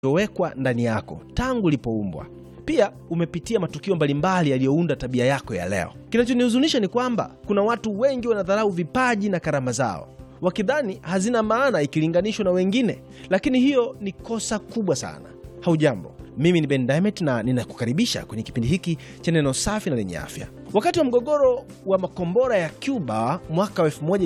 uliowekwa ndani yako tangu ulipoumbwa. Pia umepitia matukio mbalimbali yaliyounda tabia yako ya leo. Kinachonihuzunisha ni kwamba kuna watu wengi wanadharau vipaji na karama zao wakidhani hazina maana ikilinganishwa na wengine, lakini hiyo ni kosa kubwa sana. Haujambo, mimi ni Ben Diamond na ninakukaribisha kwenye kipindi hiki cha neno safi na lenye afya. Wakati wa mgogoro wa makombora ya Cuba mwaka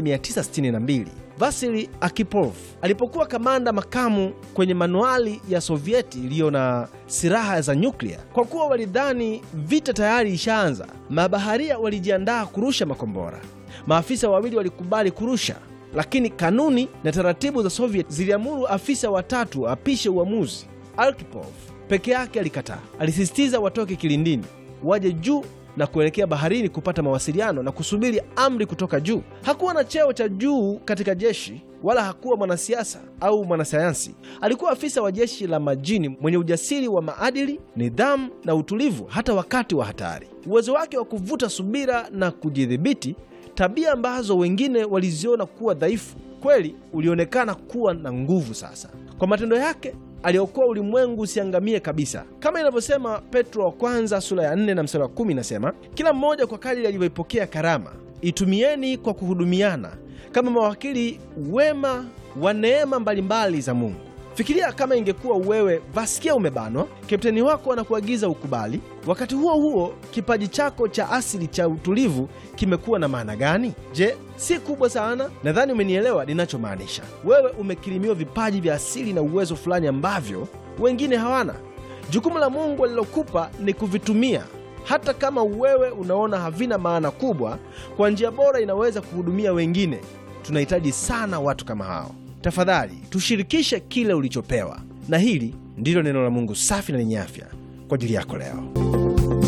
1962 Vasili Akipov alipokuwa kamanda makamu kwenye manuali ya Sovieti iliyo na silaha za nyuklia, kwa kuwa walidhani vita tayari ishaanza, mabaharia walijiandaa kurusha makombora. Maafisa wawili walikubali kurusha, lakini kanuni na taratibu za Soviet ziliamuru afisa watatu apishe uamuzi. Arkhipov peke yake alikataa. Alisisitiza watoke kilindini, waje juu na kuelekea baharini kupata mawasiliano na kusubiri amri kutoka juu. Hakuwa na cheo cha juu katika jeshi wala hakuwa mwanasiasa au mwanasayansi. Alikuwa afisa wa jeshi la majini mwenye ujasiri wa maadili, nidhamu na utulivu hata wakati wa hatari. Uwezo wake wa kuvuta subira na kujidhibiti, tabia ambazo wengine waliziona kuwa dhaifu, kweli ulionekana kuwa na nguvu. Sasa kwa matendo yake aliokoa ulimwengu usiangamie kabisa, kama inavyosema Petro wa kwanza sura ya 4 na mstari wa 10 inasema, kila mmoja kwa kadiri alivyoipokea karama itumieni kwa kuhudumiana kama mawakili wema wa neema mbalimbali za Mungu. Fikiria kama ingekuwa wewe Vaskia umebanwa, kapteni wako anakuagiza ukubali. Wakati huo huo, kipaji chako cha asili cha utulivu kimekuwa na maana gani? Je, si kubwa sana? Nadhani umenielewa ninachomaanisha. Wewe umekirimiwa vipaji vya asili na uwezo fulani ambavyo wengine hawana. Jukumu la Mungu alilokupa ni kuvitumia. Hata kama wewe unaona havina maana kubwa, kwa njia bora inaweza kuhudumia wengine. Tunahitaji sana watu kama hao. Tafadhali tushirikishe kile ulichopewa, na hili ndilo neno la Mungu safi na lenye afya kwa ajili yako leo.